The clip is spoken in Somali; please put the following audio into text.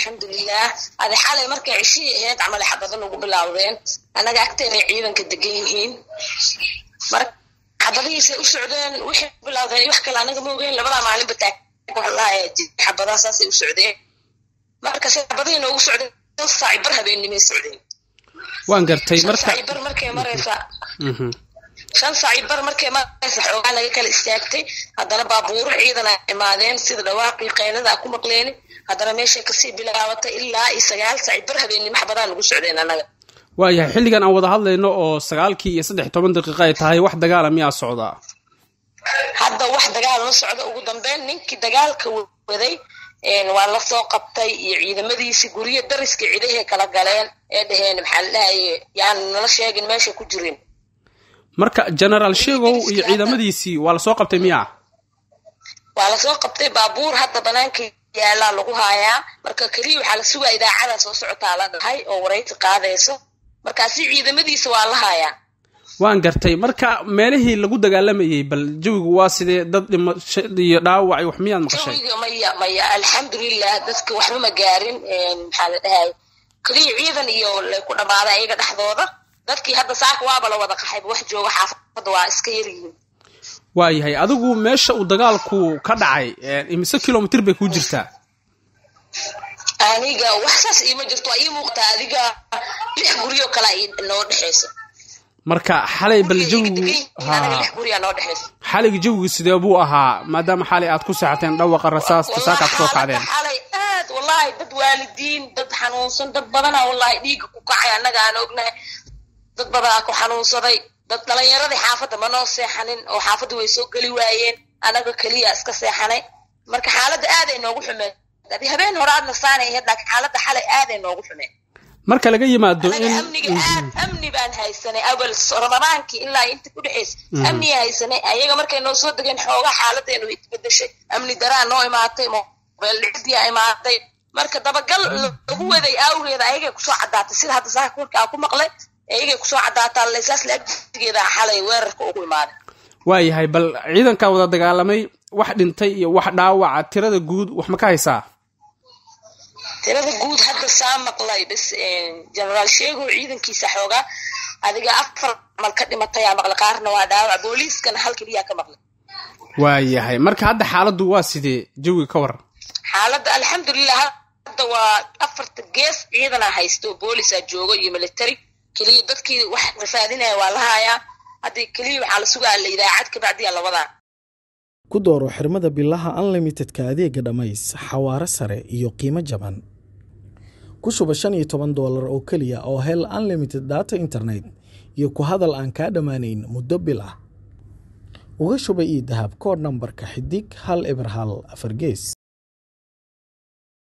alxamdulilah adi xalay markay cishihii ahayd camal xabadan ugu bilaawdeen annaga agteenay ciidanka degan yihiin marka xabadihiisay u socdeen wixii bilaawdeen wax kale anaga ma ogeyn labadaa maalinba taaglaaya xabadaa saasay u socdeen marka se xabadihii noogu socdeen shan saaci bar habeennimay socdeen waan gartay shan marka saaci bar markay maraysa Mhm. shan saaci bar markay maraysa xoogaa laga kala istaagtay haddana baabuuro ciidan ay imaadeen sida dhawaaqii qeylada ku maqleeni haddana meeshay kasii bilaabatay ilaa iyo sagaal saaci bar habeennimo xabadaan ugu socdeen annaga waayahay xilligan aan wada hadlayno oo sagaalkii iyo saddex iyo toban daqiiqa ay tahay wax dagaala miyaa socdaa hadda wax dagaal ma socdo ugu dambeyn ninkii dagaalka waday een, waa la soo qabtay iyo ciidamadiisii guryo dariska cidahay kala galeen ee dhaheen maxaa la dhahaye yaan nala sheegin meesha ku jirin marka genaraal sheegow iyo ciidamadiisii waa lasoo qabtay miyaa waa lasoo qabtay baabuur hadda banaanka yaalaa lagu haayaa marka keliya waxaa la sugaa idaacada soo socotaa la dhahay oo waraysi qaadayso markaasi ciidamadiisa waa la haayaa waan gartay marka meelihii lagu dagaalamayey bal jawigu waa sidee dad dhimasho iyo dhaawac iyo wax miyaad maqashay jawiga maya maya alxamdulilah dadka waxba ma gaarin een, maxaa la dhahay keliya ciidan iyo lay ku dhammaaday ayaga dhexdooda dadkii hadda saaka waaba la wada qaxayba wax jooga xaafadda waa iska yaryihiin waayahay adigu meesha uu dagaalku ka dhacay ee, imise kilomitir bay kuu jirtaa aniga wax saas iima jirto waa ii muuqtaa adiga lix guryo kale ay noo dhexeyso marka xalay bal Guriga iga jawigu degan yihiin, anaga ha lix guryaa noo dhexeyso xalayga jawigu sidee buu ahaa maadaama xalay aad ku seexateen dhawaqa rasaasta saaka aad soo xaaladda kacdeen xalay aad wallahi dad waalidiin dad xanuunsan dad badana wallahi dhiigga ku kacay annaga aan ognahay dad badanaa ku xanuunsaday dad dhalinyaradii xaafadda ma noo seexanin oo xaafadda way soo geli waayeen annaga keliya iska seexanay marka xaaladda aaday noogu xumeed adi habeen hore aadna saanay ahayd laakiin xaaladda xalay aaday noogu xumeed marka laga yimaado anaga in amniga aad amni baan haysanay awal ramadaankii ilaa inta ku dhexaysa amniga haysanay ayaga markay noo soo degeen xoogaa xaaladeenu way isbedeshay amni daraa noo imaatay mobeel dhicdiyaa imaatay marka dabagal lagu waday awgeeda ayagay kusoo caddaatay sida hadda saaka warkaa ku maqlay ayagay kusoo caddaataa laysaas laagtigeeda xalay weerarka ugu imaaday waayahay bal ciidankaa wada dagaalamay wax dhintay iyo wax dhaawaca tirada guud wax ma ka haysaa tirada guud hadda saa maqlay bas generaal sheego ciidankiisa xoogaa adiga afar camal ka dhimatayaa maqlay qaarna waa dhaawac booliiskana hal keliyaa ka maqlay waayahay marka hadda xaaladdu waa sidee jawiga ka waran xaaladda alxamdulilah hadda waa afarta gees ciidanaa haysto boolisaa joogo iyo military keliya dadkii wax rafaadinaya waa la haayaa hadda keliya waxaa la sugaa la idaacad kabacdiyaa la wadaa ku dooro xirmada bilaha unlimitedka adeega dhammays xawaare sare iyo qiimo jaban ku shuba shan iyo toban doolar oo keliya oo hel unlimited data internet iyo ku hadal aan kaa dhammaanayn muddo bil ah uga shuba ii dahab koodh nambarka xidig hal eber hal afar gees